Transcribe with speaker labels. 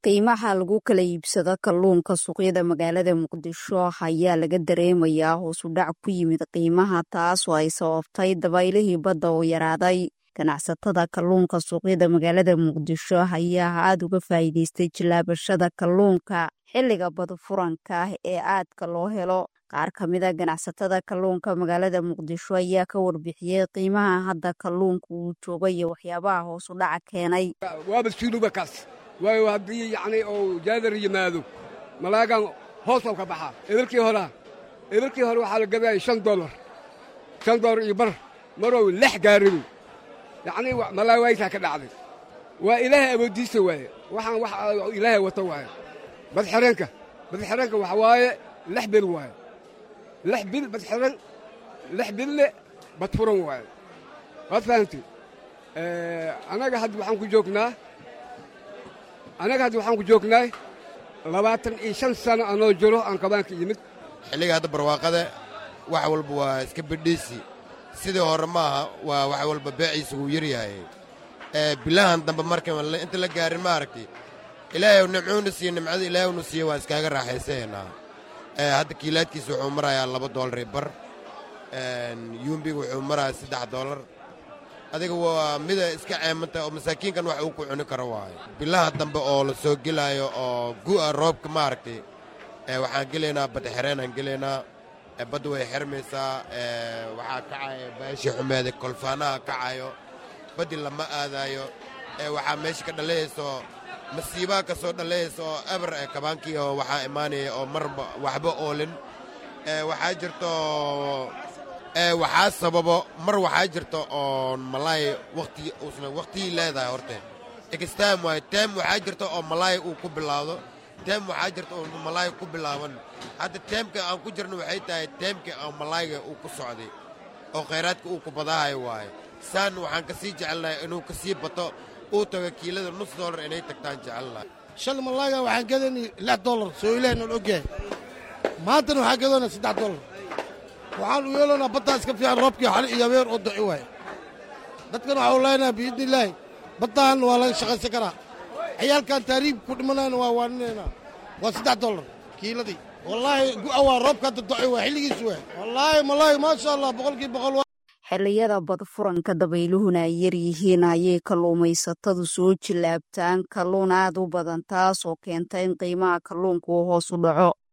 Speaker 1: qiimaha lagu kala iibsado kalluunka suuqyada magaalada muqdisho ayaa laga dareemayaa hoos u dhac ku yimid qiimaha taas oo ay sababtay dabaylihii badda oo yaraaday ganacsatada kalluunka suuqyada magaalada muqdisho ayaa aada uga faa'iideystay jilaabashada kalluunka xilliga badfuranka ah ee aadka loo helo qaar ka mida ganacsatada kalluunka magaalada muqdisho ayaa ka warbixiyey qiimaha hadda kalluunka uu jooga iyo waxyaabaha hoos u dhaca keenay
Speaker 2: waaba siluba kaas waayo haddii yacni uu jaadar yimaado malaagan hoosoo ka baxaa ebarkii horaa ebarkii hore waxaa la gadaya shan dolar shan dolar iyo bar marow lex gaaribu yacnii malaawaytaa ka dhacday waa ilaahay awooddiisa waaye waxaan wax ilaahay wato waaye badxireenka badxireenka waxa waaye lex bil waaye lex bil badxiran lex bille badfuran waaye waad fahamtay annaga hadda waxaan ku joognaa annaga hadda waxaan ku joognaay labaatan iyo shan sano anoo jiro aan kabaanka yimid
Speaker 3: xilliga hadda barwaaqada wax walba waa iska bidhiisi sidii hore maaha waa wax walba beeciisa wuu yaryahay bilahan dambe marka inta la gaarin ma aragtay ilaahay nimcuuna siiye nimcada ilaahaynu siiye waan iskaaga raaxaysaynaa hadda kiilaadkiisa wuxuu marayaa laba doolar iyo bar yuumbiga wuxuu marayaa saddex doolar adiga waa mida iska ceemanta oo masaakiinkan wax uu ku cuni karo waayo bilaha dambe oo la soo gelaayo oo gu'a roobka maaragtay waxaan gelaynaa badxireenaan gelaynaa badda way xirmaysaa waxaa kacayo baashii xumeeda kolfaanaha kacayo baddi lama aadaayo waxaa meesha ka dhalayayso masiibaha ka soo dhalayaysa oo eber kabaankii oo waxaa imaanaya oo marba waxba oolin waxaa jirto waxaa sababo mar waxaa jirta oo malaay wati uusna wakhtigii leedahay horte extime waayo tem waxaa jirta oo malaay uu ku bilaawdo tem waxaa jirta oo malaay ku bilaaban hadda teemka aan ku jirno waxay tahay teemka oo malaayga uu ku socday oo khayraadka uu ku badaahayo waayo saan waxaan ka sii jecelnahay inuu ka sii bato uu tago kiilada nus doolar inay tagtaan jecelnahay
Speaker 4: shal malaayga waxaan gadani lix doolar soo ilaahna la ogyahay maantana waxaan gadana saddex doolar waxaan u yeelanaa baddaa iska fiican roobkii xali iyo abeer oo daci waaye dadkan waxau leenaha biidni illaahi baddahan waa laga shaqaysan karaa ciyaalkan taariib ku dhimanayna waa waaninaynaa waa saddex dollar kiiladii wallaahi gu'a waa roobka hadda daci waa xilligiis waa wallaahi malaahi maasha allah boqolkii boqol
Speaker 1: xilliyada badfuranka dabayluhuna ay yar yihiin ayay kalluumaysatadu soo jilaabtaan kalluun aad u badan taas oo keenta in qiimaha kalluunka uu hoos u dhaco